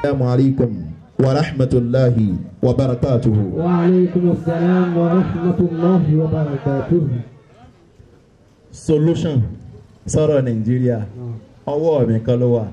Assalamu alaikum wa rahmatulahi wa barakatuhu. وعليكم السلام ورحمة الله وبركاته solution sọ̀rọ̀ nàìjíríà ọwọ́ mi kan ló wà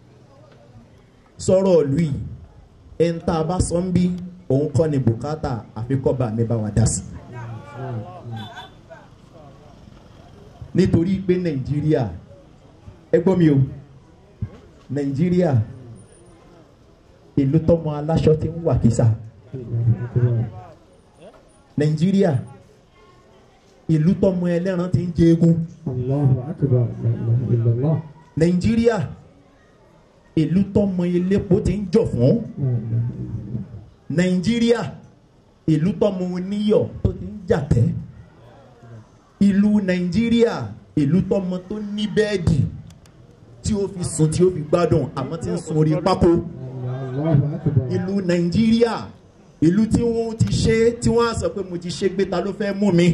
sọ̀rọ̀ ìlú yìí ẹni tá a bá sọ ń bí òun kọ́ ni bùkátà àfikọ́ba mi bá wa dá sí. nítorí pé nàìjíríà ẹ gbọ́ mi o nàìjíríà ìlú tọmọ aláṣọ ti ń wà kísà nàìjíríà ìlú tọmọ ẹlẹ́ran ti ń jẹ eégún الله أكبر لا إله إلا الله nàìjíríà ìlú tọmọ elépo ti ń jọ fún لا إله إلا الله nàìjíríà ìlú tọmọ oníyọ̀ tó ti ń jàtẹ́ ìlú nàìjíríà ìlú tọmọ tó ní bẹ́ẹ̀dì tí ó fi sùn tí ó fi gbádùn àmọ́ tí ń sun orí pákó الله أكبر ìlú nàìjíríà ìlú tí wọ́n ti ṣe tí wọ́n á sọ pé mo ti ṣe gbé ta ló fẹ́ mú mi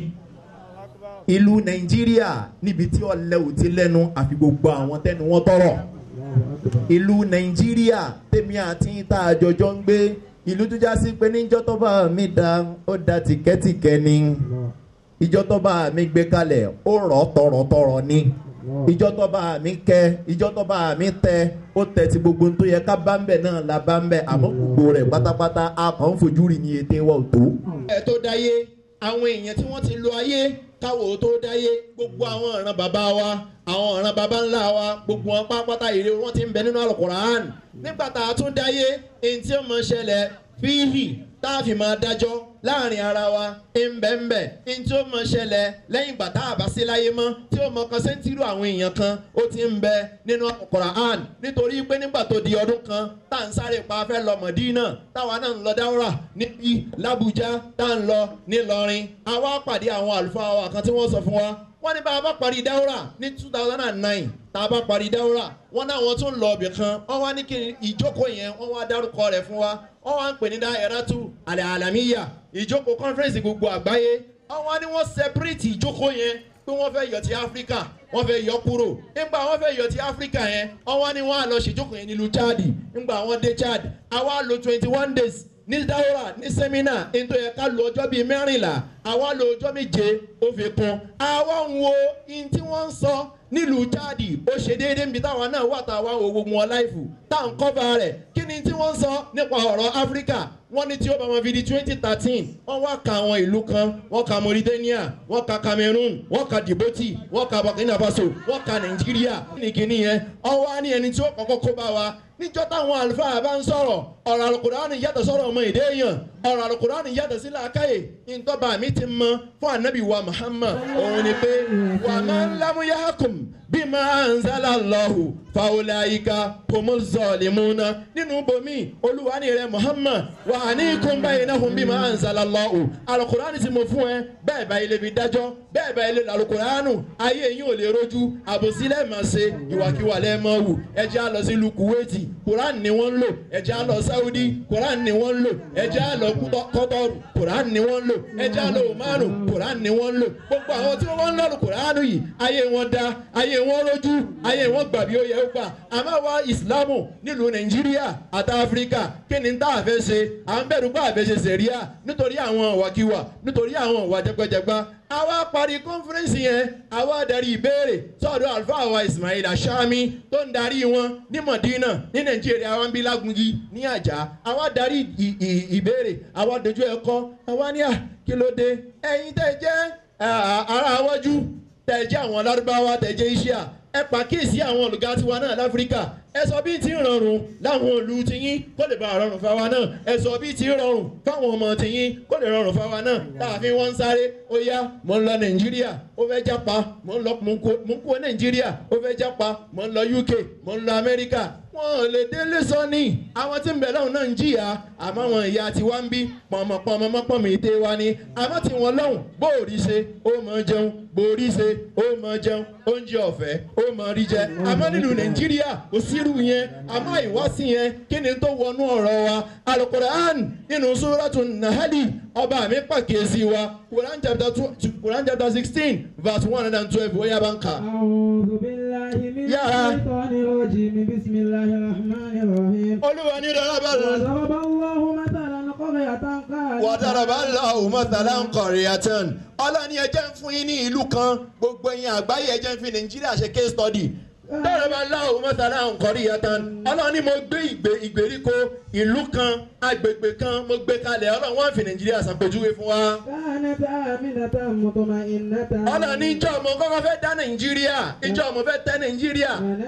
ìlú nàìjíríà níbi tí ọ̀lẹ́ ò ti lẹ́nu àfi gbogbo àwọn tẹ́nu wọn tọrọ الله أكبر ìlú nàìjíríà tèmi àti tá a jọjọ ń gbé ìlú tó já sí pé níjọ́ tó bá mi da ó da tìkẹ́tìkẹ́ ni الله ìjọ tó bá mi gbé kalẹ̀ ó rọ̀ tọ̀rọ̀tọ̀rọ̀ ni الله ìjọ tó bá mi kẹ ìjọ tó bá mi tẹ ó tẹ ti gbogbo tó yẹ ká bá ń bẹ̀ náà la bá ń bẹ̀ àmọ́ gbogbo rẹ̀ pátápátá a kàn ń fojú rí ní ètè wa ò tó. ẹ tó dáyé àwọn èèyàn tí wọ́n ti lo ayé káwọ́ tó dáyé gbogbo àwọn ọ̀ràn bàbá wa àwọn ọ̀ràn bàbá ńlá wa gbogbo wọn pátápátá èrè wọn ti ń bẹ nínú Al-Qur'an nígbà tá a tún dáyé èyí tí ó mọ ṣẹlẹ̀ fíhì tá a fi máa dájọ́ láàrin ara wa ńbẹ́ńbẹ́ ní tí ó mọ ṣẹlẹ̀ lẹ́yìn ìgbà tá a bá sí láyé mọ́ tí ó mọ kan sẹ́ńtírù àwọn èèyàn kan ó ti ń bẹ nínú Quran nítorí pé nígbà tó di ọdún kan tá à ń sáré pa afẹ́ lọ Mọ̀dínà táwa náà ń lọ dáwọ́rà níbí l'Abuja tá à ń lọ nílọrin àwa pàdé àwọn àlùfáà wa kan tí wọ́n sọ fún wa wọ́n ní bá a bá parí dáwọ́rà ní two thousand and nine tá a bá parí dáwọ́rà wọ́n náà wọ́n tún lọ ọbẹ̀ kan wọ́n wá ní kí ìjókòó yẹn wọ́n wá dárúkọ rẹ̀ fún wa wọ́n wá ń pè ní dáhẹ́rátù àlẹ́ àlàmíyà ìjókòó conference gbogbo àgbáyé wọ́n wá ní wọ́n separate ìjókòó yẹn pé wọ́n fẹ́ yọ ti áfíríkà wọ́n fẹ́ yọ kúrò nígbà wọ́n fẹ́ yọ ti áfíríkà yẹn wọ́n wá ní wọ́n á lọ ṣèjókòó yẹn nílùú chad nígbà wọ́n dé chad àwa lò twenty one days ní dáwọ́rà ní sẹ́mínà nítorí yẹ ká lo ọjọ́ bíi mẹ́rìnlá àwa lo ọjọ́ méje ó fi kún àwa ń wo ihun tí wọ́n ń sọ nílùú chadi ó ṣe déédéé níbi táwa náà wà táwa wo gbogbo wọn láìfù tá à ń kọ́ba rẹ̀ kí ni tí wọ́n ń sọ nípa ọ̀rọ̀ áfíríkà wọ́n ní tí ó bá wọn fi di twenty thirteen wọ́n wá ka àwọn ìlú kan wọ́n ka mauritania wọ́n ka cameroon wọ́n ka djibouti wọ́n ka burkina faso wọ́n ka nàìjíríà nìkíní yẹn ọwọ́ á ní ẹni tí ó kọ́kọ́ kó bá wa níjọ́ táwọn àlùfáà bá ń sọ̀rọ̀ ọ̀rọ̀ àlùkùránì yàtọ̀ sọ̀rọ̀ ọmọ èdè èèyàn ọ̀rọ̀ àlùkùránì yàtọ̀ sí làákàyè ìtọ́ba mi ti mọ fún ànábì wa muhammad òun ni pé wà máa ń lámúyàkùn bí máa ń zálà lọ́hùn fàwọláyíká kòmọ́zọ̀lìmúná nínú bomi olúwa ní rẹ muhammad wà ní kún báyìí náà fún bí máa ń zálà lọ́hùn àlùkùránì tí mo fún ẹ bẹ́ẹ̀ báyìí lè fi dájọ́ bẹ́ẹ̀ báyìí lè lálùkùránù ayé yín ò lè rojú àbòsílẹ̀ máa ṣe ìwàkiwà lẹ́ẹ̀ máa wù ẹ jẹ́ á lọ sí ìlú kuwaiti quran ni wọ́n ń lò ẹ jẹ́ á lọ saudi quran ni wọ́n ń lò ẹ jẹ́ á lọ kọ́tọ́rù quran ni wọ́n ń lò ẹ jẹ́ á lọ omanu quran ni wọ́n ń lò gbogbo àwọn tí wọ́n ń lọ́rù quran yìí ayé wọn da ayé wọn rojú ayé wọn gbà bí ó yẹ ó gbà àmọ́ wa ìsìlámù nílùú nàìjíríà àti áfíríkà kí ni tá a fẹ́ ṣe à ń bẹ̀rù pé a fẹ́ ṣe sẹ̀ríà nítorí àwọn ìwàkiwà nítorí àwọn ìwà jẹgbẹjẹgba àwa parí kọ́nfẹ́rẹ́nsì yẹn àwa darí ìbéèrè sọ́dọ̀ àlùfáà wa ismail ashami tó ń darí wọn ní madina ní nàìjíríà wa ń bí lágungi ní àjà àwa darí ì- ì- ìbéèrè àwa dojú ẹ̀kọ́ àwa ní à kí ló dé ẹ̀yin tẹ́ jẹ́ à, ará wájú tẹ́ jẹ́ àwọn lárúbáwá tẹ́ jẹ́ iṣẹ́ à ẹ pàkíyèsí àwọn olùgá tiwa náà láfíríkà ẹ sọ bí ti ń rọrùn láwọn òlu tiyín kó lè bá a rọrùn fáwa náà ẹ sọ bí ti ń rọrùn fáwọn ọmọ tiyín kó lè rọrùn fáwa náà láàfin wọn ń sáré ó yá mo ń lọ nàìjíríà ó fẹ́ jápa mo ń lọ mo ń kó mo ń kó nàìjíríà ó fẹ́ jápa mo ń lọ uk mo ń lọ amẹ́ríkà wọn ò lè délé sọ ní àwọn tí ń bẹ̀ lọ́hùn náà ń jìyà àmọ́ àwọn ìyá tiwa ń bí pọ̀nmọ̀pọ̀nmọ̀ mọ́pọ̀mọ̀ ète wa ni àmọ́ tí wọ́n lọ́hùn bóòrí ṣe ó mọ̀ jẹun bóòrí ṣe ó mọ̀ jẹun oúnjẹ ọ̀fẹ́ ó mọ̀ rí jẹ àmọ́ nínú nàìjíríà kò sírù yẹn àmọ́ ìwásí yẹn kí ni tó wọnú ọ̀rọ̀ wa alukur'an nínú sóràtù nahali ọba mi pàkíyèsí wa quran chapter two quran chapter sixteen verse one hundred and twelve wọ́n yá bá ń kà. أعوذ بالله من يا. الشيطان الرجيم بسم الله الرحمن الرحيم olúwa ní rẹ̀ wàdàràbà lọ́hùn mọ́tàlá ń kọ̀rin àtẹn ọlọ́ni ẹjẹ́ ń fún yín ní ìlú kan gbogbo ẹ̀yin àgbáyé ẹjẹ́ ń fi nàìjíríà ṣe case study dàràbà lọ́hùn mọ́tàlá ń kọ̀rin àtẹn ọlọ́ni mo gbé ìgbé ìgbèríko ìlú kan agbègbè kan mo gbé kalẹ̀ ọlọ́run wọ́n fi nàìjíríà ṣàpèjúwe fún wa كانت آمنة مطمئنة ọlọ́ni ìjọ ọmọ kọ́kọ́ fẹ́ dá nàìjíríà ìjọ ọmọ fẹ́ tẹ́ nàìjíríà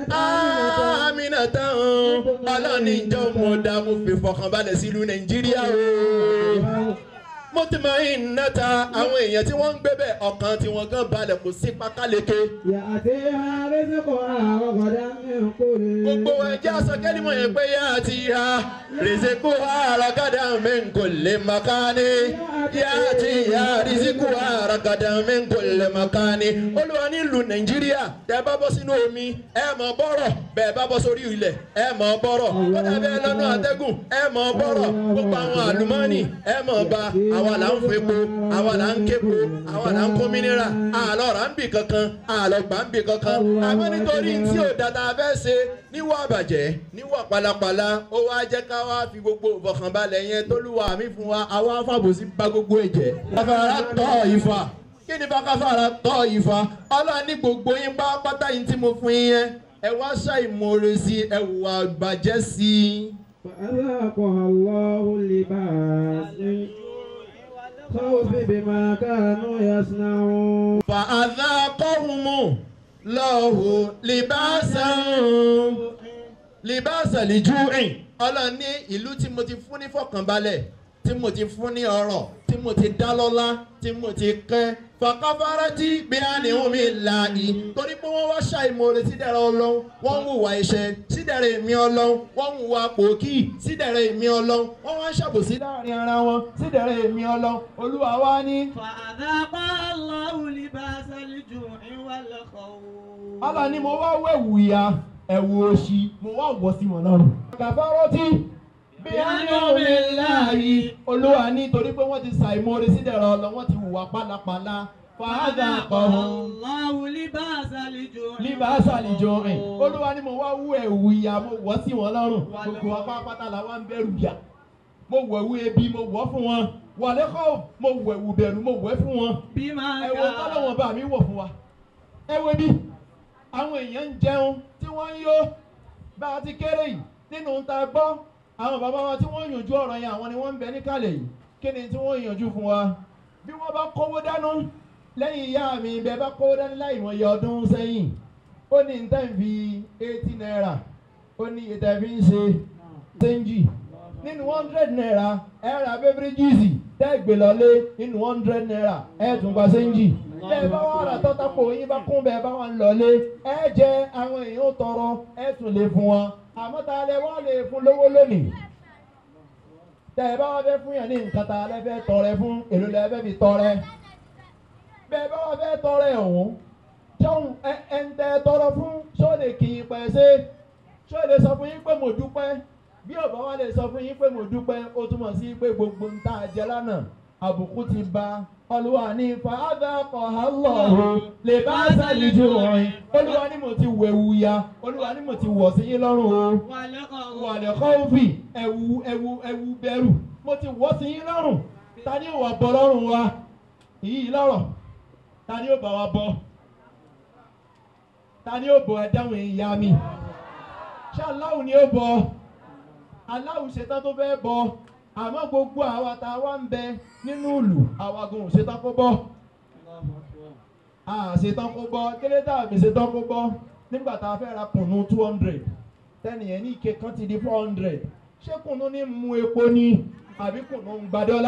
àmìnà tán ọlọ́ni ìjọ ọmọ dá mo fi fọkànbalẹ̀ sílùú nàìjíríà o mo ti mọ ìnáta àwọn èèyàn tí wọ́n ń gbé bẹ́ẹ̀ ọkàn tí wọ́n gan balẹ̀ kò sí pákáleke يأتيها رزقها رغدا من كل gbogbo ẹjẹ́ asọ́kẹ́lìmọ̀ yẹn pé yá àti ha rìsíkù àràgàdà mẹ́ńkò lè makani yá àti ha rìsíkù àràgàdà mẹ́ńkò lè makani olúwa nílùú nàìjíríà tẹ́ bá bọ́ sínú omi ẹ mọ̀ bọ́rọ̀ bẹ́ẹ̀ bá bọ́ sórí ilẹ̀ ẹ mọ̀ bọ́rọ̀ kódà bẹ́ẹ̀ lọ́nà àtẹ́gùn ẹ mọ̀ bọ́rọ̀ gbogbo àwọn àlùmọ́ọ́nì ẹ mọ̀ bá àwa là ń fepo àwa là ń képo àwa là ń kó mínírà àlọ́ rà ń bì kankan àlọ́ gbà ń bì kankan àmọ́ nítorí tí ò dáadáa fẹ́ ṣe níwọ̀ àbàjẹ́ níwọ̀ pálapàla ó wá jẹ́ ká wá fi gbogbo ìfọkànbalẹ̀ yẹn tólúwa mi fún wa àwa fàbòsí bá gbogbo ẹ̀jẹ̀. káfàrà tọ́ ìfà kí ni bá káfàrà tọ́ ìfà ọlọ́run ní gbogbo yín pátápátá yín tí mo fún yín yẹn ẹ wá ṣàìmoore sí ẹ wùwà ìbàjẹ́ sí i. فأذاقها الله لباس خوف بما كانوا يصنعون fàázákọ́hùnmù lọ́hùn libáṣán libáṣán lìjúrìn ọlọ́run ní ìlú tí mo ti fún ní fọkànbalẹ̀ tí mo ti fún ní ọrọ̀ tí mo ti dá lọ́lá tí mo ti kẹ́ fàkàfàrà tí bí a ní omi là yìí torí pé wọ́n wá ṣàìmọ̀ọ́rẹ́ sídẹ̀rẹ̀ ọlọ́run wọ́n ń hùwà iṣẹ́ sídẹ̀rẹ̀ èmi ọlọ́run wọ́n ń hùwà pòkì sídẹ̀rẹ̀ èmi ọlọ́run wọ́n wá ń ṣàbòsí láàrin ara wọn sídẹ̀rẹ̀ èmi ọlọ́run olúwa wá ní. فأذاقها الله لباس الجوع والخوف Allah ni mo wá wẹ̀wù ìyá ẹ̀wù òṣì mo wá wọ̀ sí wọn lọ́rùn. Kàfárọ́tì bí a ní omi láàyè olúwa ní torí pé wọ́n ti ṣàìmoore sídẹ̀rọ̀ ọlọ́ wọ́n ti hùwà pálapàla. Fàádà kọ̀ọ̀hún الله لباس الجوع líbàásà àlejò rìn. Olúwa ni mo wá wú ẹ̀wù ìyá mo wọ̀ sí wọn lọ́rùn. Gbogbo wa pátápátá la wá ń bẹ̀rù yà. Mo wọ̀ ẹ̀wù ebi mo wọ̀ fún wọn. Wàlẹ́kọ̀ mo wọ̀ ẹ̀wù bẹ̀rù mo wọ̀ fún wọn بما ẹ̀wọ̀n tọ́lọ́wọ̀n bá mi wọ̀ fún wa ẹ̀wọ̀n bí àwọn èèyàn ń jẹun tí wọ́n ń yó bá a ti kéré yìí nínú ta gbọ́ àwọn bàbá wa tí wọ́n yànjú ọ̀rọ̀ yẹn àwọn ni wọ́n ń bẹ níkàlẹ̀ yìí kí ni tí wọ́n yànjú fún wa bí wọ́n bá kówó dánú lẹ́yìn ìyá mi bẹ́ẹ̀ bá kówó dání láì mọ̀ iye ọdún sẹ́yìn ó ní ní tẹ́ǹ fi eighty naira ó ní iye tẹ́ǹ fi ń ṣe sẹ́ńjì nínú hundred naira ẹ ra beverages tẹ́ gbé lọlé nínú hundred naira ẹ tún gba sẹ́ńjì bẹ́ẹ̀ bá wà rà tọ́tàpọ̀ yín bá kún bẹ́ẹ̀ bá wà ń lọlé ẹ jẹ àwọn èèyàn ó tọrọ ẹ tún lè fún wọn àmọ́ tá a lè wá lè fún lówó lónìí tẹ́ ẹ bá wá fẹ́ fún yàn ní nǹkan tá a lè fẹ́ tọrẹ fún èlò lè fẹ́ fi tọrẹ bẹ́ẹ̀ bá wá fẹ́ tọrẹ ọ̀hún jọ̀hún ẹ ẹ ń tẹ tọrọ fún ṣó lè kì í pẹ́ ṣe ṣó lè sọ fún yín pé mo dúpẹ́ bí ọba wa lè sọ fún yín pé mo dúpẹ́ ó túmọ̀ sí pé gbogbo ń tá a jẹ lánàá àbùkù ti ba olúwa ní fàádà kọ̀hálọ̀ lè bá sàlìjú ọ̀rìn olúwa ní mo ti wẹ̀wù ya olúwa ní mo ti wọ̀ sí yín lọ́rùn o والخوف wàlẹ̀ kọ́ọ̀fì ẹ̀wù ẹ̀wù ẹ̀wù bẹ̀rù mo ti wọ̀ sí yín lọ́rùn ta ni ó wà bọ́ lọ́rùn wa yìí lọ́rọ̀ ta ni ó bá wa bọ́ ta ni ó bọ́ ẹ dáhùn ìyá mi ṣé aláwo ni ó bọ́ aláwo ṣetán tó fẹ́ bọ́ àmọ́ gbogbo àwa tá a wá ń bẹ nínú ìlú àwa gan ò ṣetán kó bọ́ a ṣetán kó bọ́ kílé tá a fi ṣetán kó bọ́ nígbà tá a fẹ́ ra kùnú two hundred tẹ́nìyẹn ní ike kan ti di four hundred ṣé kùnú ní mu epo ni àbí kùnú ń gba dọ́là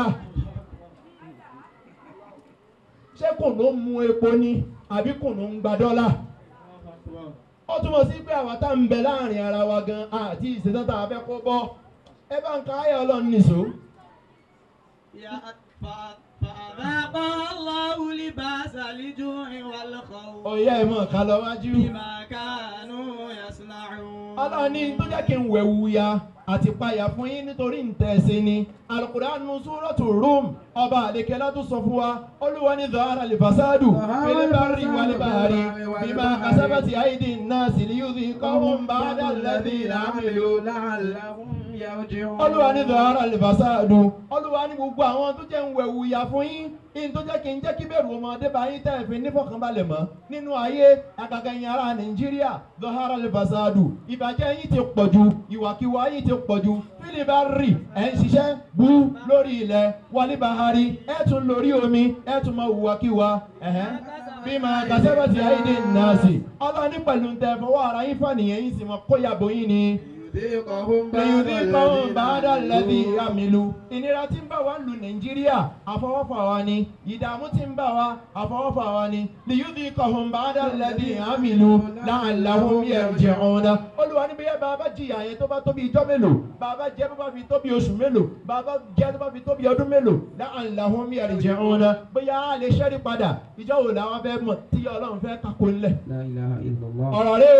ṣé kùnú ń mu epo ni àbí kùnú ń gba dọ́là ó túmọ̀ sí pé àwa tá ń bẹ láàrin ara wa gan àti ìṣetán tá a fẹ́ kó bọ́ ẹ bá ń ka ayé ọlọ́run nìṣó. يا ف- فأذاقها الله لباس الجوع والخوف ọ̀yá ẹ̀ mọ̀ ká lọ wájú. بما كانوا يصنعون ọlọ́run ní tó jẹ́ kí n wẹ̀wù ya àti payà fún yín nítorí ntẹ̀sí ni alukuraanu súrọ́tù rúm ọba àlekẹ́lá tó sọ fún wa olúwa ní zahara lifasadu filibari walibari bima asabati aidi nasi liyuzi ليذيقهم بعد الذي عملوا لعلهم يرجعون olúwa ní dọ̀hárà lìfàsáàdù olúwa ní gbogbo àwọn tó jẹ́ ń wẹ̀wù ìyà fún yín yín tó jẹ́ kí n jẹ́ kí bẹ̀rù ọmọdé bá yín tẹ̀ fi nífọ̀kànbalẹ̀ mọ́ nínú ayé àgàgà yín ará nàìjíríà dọ̀hárà lìfàsáàdù ìbàjẹ́ yín ti pọ̀ ju ìwàkiwà yín ti pọ̀ ju fílíbà rì ẹ̀ ń ṣiṣẹ́ bú lórí ilẹ̀ wàlíbàárì ẹ̀ tún lórí omi ẹ̀ tún máa wùwàkiwà ẹ̀hẹ́n bí máa kàṣẹ́bàtì àìdè nàásì ọlọ́ọ̀ni pẹ̀lú tẹ̀ fọwọ́ ara yín fànìyàn yín sì mọ̀ kóyàbó yín ni ليذيقهم lẹ́yìn بعد kan bàádà lẹ́bí الذي àmìlú. ìnira tí ń bá wa lu nàìjíríà àfọwọ́fà wa ni ìdààmú tí ń bá wa àfọwọ́fà wa ni lìyúdì kọ̀hún bàádà lẹ́bí àmìlú láàláhùn yẹ̀jẹ̀ ọ̀nà. olùwà níbi yẹn bàbá jìyà yẹn tó bá tóbi ijọ́ mélòó bàbá jẹ́ tó bá fi tóbi oṣù mélòó bàbá jẹ́ tó bá fi tóbi ọdún mélòó láàláhùn yẹ̀jẹ̀ ọ̀nà. bóyá a lè ṣẹ́rí padà ìjọ wo làwọn fẹ́ mọ̀ tí ọlọ́run fẹ́ kakó ńlẹ̀ لا إله إلا الله ọ̀rọ̀ rẹ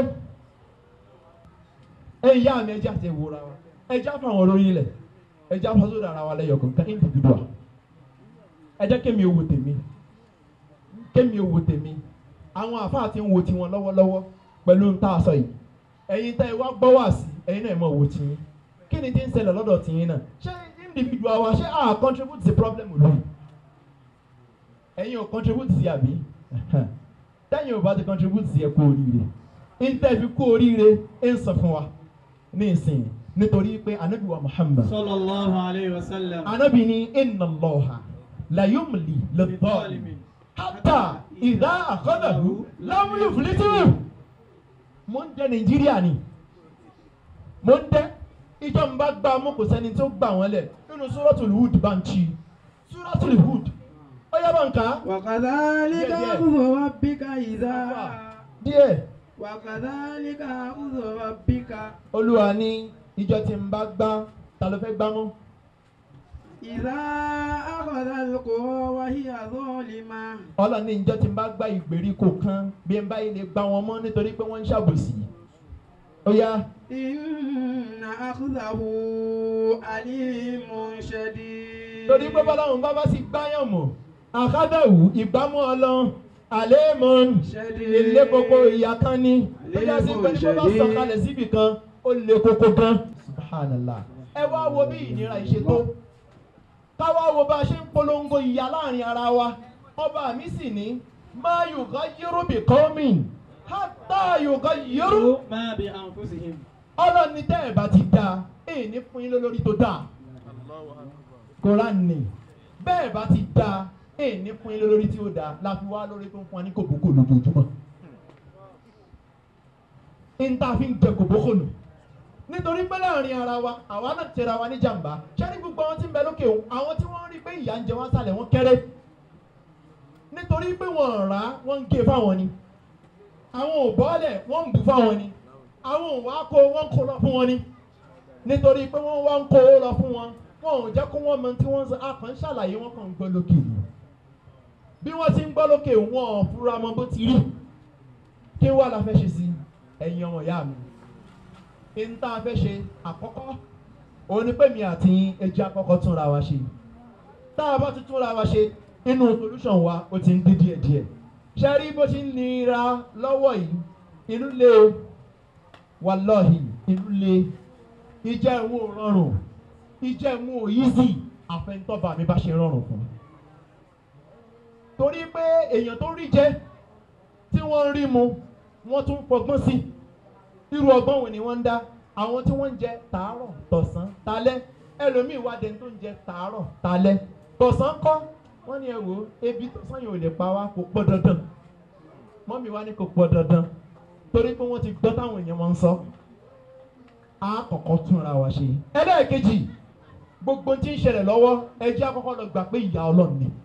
ẹ̀yin yá mi ẹja ti wúra wa ẹja fáwọn olórí ilẹ̀ ẹja fásitì ara wa lẹ́yọ̀ kankan individual ẹjẹ́ kémi owó tèmi kémi owó tèmi àwọn àfáà ti ń wo tiwọn lọ́wọ́lọ́wọ́ pẹ̀lú ń tá a sọ yìí ẹ̀yin tẹ́ ẹ wá gbọ́ wá sí ẹ̀yin náà ẹ̀ mọ̀ wò tiyín kí ni ti ń ṣẹlẹ̀ lọ́dọ̀ tiyín náà ṣé individual wa ṣé a contribute sí problem lóyún ẹ̀yin ò contribute sí àbí tẹ́yìn ò bá ti contribute sí ẹ kú oríire ìtẹ̀fi kú oríire ń sọ fún wa ní ìsìn nítorí pé anabi wa muhammad sallallahu alayhi wa sallam. anabi ni inna allaha la yumli lidhalimi hatta idha akhadahu lam yuflitu mo ń dẹ nàìjíríà ni mo ń dẹ ìjọba gba mú kò sẹ́ni tó gbà wọ́n lẹ̀ nínú suratul hud bá ń chi suratul hud ó yá bá ń kà á وكذلك Yeah, yeah. أخذ ربك إذا díẹ̀. وكذلك أخذ ربك olúwa ní ìjọ tí ń bá gbá ta ló fẹ́ gbá mọ́ إذا أخذ القرى وهي ظالمة ọlọ́run ní ìjọ tí ń bá gbá ìgbèríko kan bí n bá yìí lè gbá wọn mọ́ nítorí pé wọ́n ń ṣàbòsí ó yá إن أخذه أليم شديد torí pé bọ́láwọn bá bá sì gbáyàn mọ̀ àkádàwù ìgbámú ọlọ́run àlẹ́mọ̀n شديد ilé koko ìyá kan ní tó yá sí pé ní bó bá sọ̀kalẹ̀ síbì kan ó lé koko gan subhanallah ẹ wá wo bí ìnira ìṣe tó káwá wo bá a ṣe ń polongo ìyá láàrin ara wa ọba mi sì ní máa yòókà yẹ́rù bì kọ́mìn hátà yòókà yẹ́rù ma bi anfusihim. ọlọ́ni tẹ́ ẹ̀ bá ti dáa èyí ní fún yín lórí tó dáa koran ni bẹ́ẹ̀ bá ti dáa èyí ní fún yín lórí tí ó dáa la fi wá lórí tó ń fún wa ní kòbókò lójoojúmọ́ n ta fi ń jẹ kòbókò nù nítorí pé láàrin ara wa àwa náà tẹra wa ní jàǹbá ṣẹ́ni gbogbo àwọn tí ń bẹ lókè òun àwọn tí wọ́n rí pé ìyà ń jẹ wọ́n sálẹ̀ wọ́n kéré nítorí pé wọ́n rà á wọ́n ń gé fáwọn ni àwọn ò bọ́ọ̀lẹ̀ wọ́n ń bù fáwọn ni àwọn ò wá kó wọ́n ń kó lọ fún wọn ni nítorí pé wọ́n wá ń kó lọ fún wọn wọn ò jẹ́ kó wọ́n mọ tí wọ́n ń sọ akàn ṣàlàyé wọn kàn ń gbọ́ lókè ni bí wọ́n ti ń gbọ́ lókè wọn ò fura mọ bó ti rí kí wàá la fẹ́ ṣe sí ẹ̀yin ọmọ ìyá mi n tá a fẹ́ ṣe àkọ́kọ́ òun ni pé mi àti yín ẹjẹ́ àkọ́kọ́ túnra wa ṣe tá a bá ti túnra wa ṣe inú solution wa ó ti ń dín díẹ̀ díẹ̀ ṣe rí bó ti ń nira lọ́wọ́ yìí inú lé o wàlọ́hì inú lé ìjẹ́ ìwọ̀n ò rọrùn ìjẹ́ ìwọ̀n ò easy àfẹnutọ́ba mi bá ṣe rọrùn fún mi torí pé èèyàn tó rí jẹ tí wọ́n ń rí mu wọ́n tún fọgbọ́n sí irú ọgbọ́n wo ni wọ́n ń dá àwọn tí wọ́n ń jẹ tàárọ̀ tọ̀sán talẹ́ ẹlòmíì wá dẹni tó ń jẹ tàárọ̀ talẹ́ tọ̀sán kọ́ wọ́n ní ẹ wò ó ebi tọ̀sán yìí ò lè pa wá kò pọ̀ dandan mọ́mí wa ní kò pọ̀ dandan torí pé wọ́n ti gbọ́ táwọn èèyàn wọn ń sọ á kọ́kọ́ túnra wa ṣe ẹlẹ́ẹ̀kejì gbogbo tí ń ṣẹlẹ̀ lọ́wọ́ ẹ jẹ́ àkọ́kọ́ lọ gbà pé ìyá ọlọ́run ni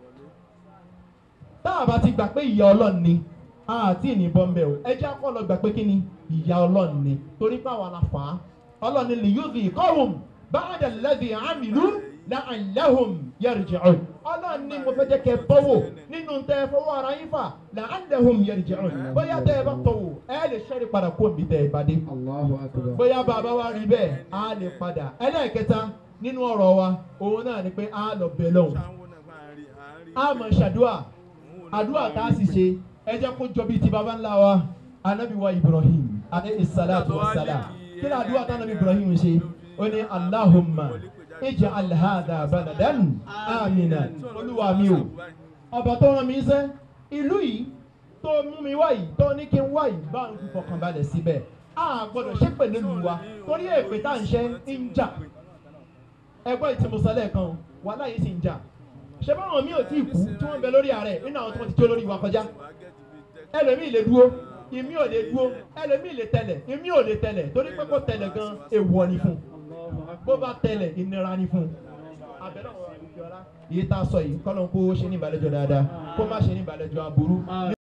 tá a bá ti gbà pé ìyá ọlọ́run ni àti ìnìbọn bẹ́ẹ̀ o ẹ jẹ́ àkọ́kọ́ lọ gbà pé kí ni ìyá ọlọ́run ni torí pé àwa la fà á ọlọ́run ni lìyúzi kọ́hùn báàdà lẹ́dí àmìlú la'allahum yarji'un ọlọ́run ni mo fẹ́ jẹ́ kẹ́ bọ́wọ́ nínú tẹ́ ẹ fọwọ́ ara yín fà la'allahum yarji'un bóyá tẹ́ ẹ bá tọ̀wọ̀ ẹ lè ṣẹ́rí padà kó omi tẹ́ ẹ bá dé الله أكبر bóyá bàbá wa rí bẹ́ẹ̀ á lè padà ẹlẹ́ẹ̀kẹta nínú ọ̀rọ̀ wa òun náà ni pé á lọ bẹ̀ lọ́hùn á mọ̀ ṣàdúà àdúà tá a sì ṣe ẹ jẹ́ kó jọ bíi ti baba ńlá wa anabi wa Ibrahim alayhi salatu wa salam kí ni àdúrà tánà ibrahim ṣe ó ní allahumma ij'al hadha baladan amina olúwa mi o ọba tó rán mi sẹ́ ìlú yìí tó mú mi wá yìí tó ní kí n wá yìí bá ń fọkànbalẹ̀ síbẹ̀ a gbọ́dọ̀ ṣépè nílùú wa torí èpè tá à ń ṣe ń jà ẹgbẹ́ ìtìmọ̀sálẹ̀ kan wàhálà yìí sì ń jà ṣé báwọn mi ò tí ì kú tí wọ́n ń bẹ lórí ààrẹ nínú àwọn tí wọ́n ti jó lórí wa kọjá ẹlòmíì lè dúró ìmí ò lè dúró ẹlòmíì lè tẹ̀lẹ̀ ìmí ò lè tẹ̀lẹ̀ torí pé kó tẹ̀lẹ̀ gan èèwọ̀ ni fún un bó bá tẹ̀lẹ̀ ìnira ni fún un abẹ́rẹ́ àwọn àdúgbò ọlá yìí tá a sọ yìí kọ́lọ́n kó ṣe ní ìbàlẹ́jọ́ dáadáa kó má ṣe ní ìbàlẹ́jọ́ aburú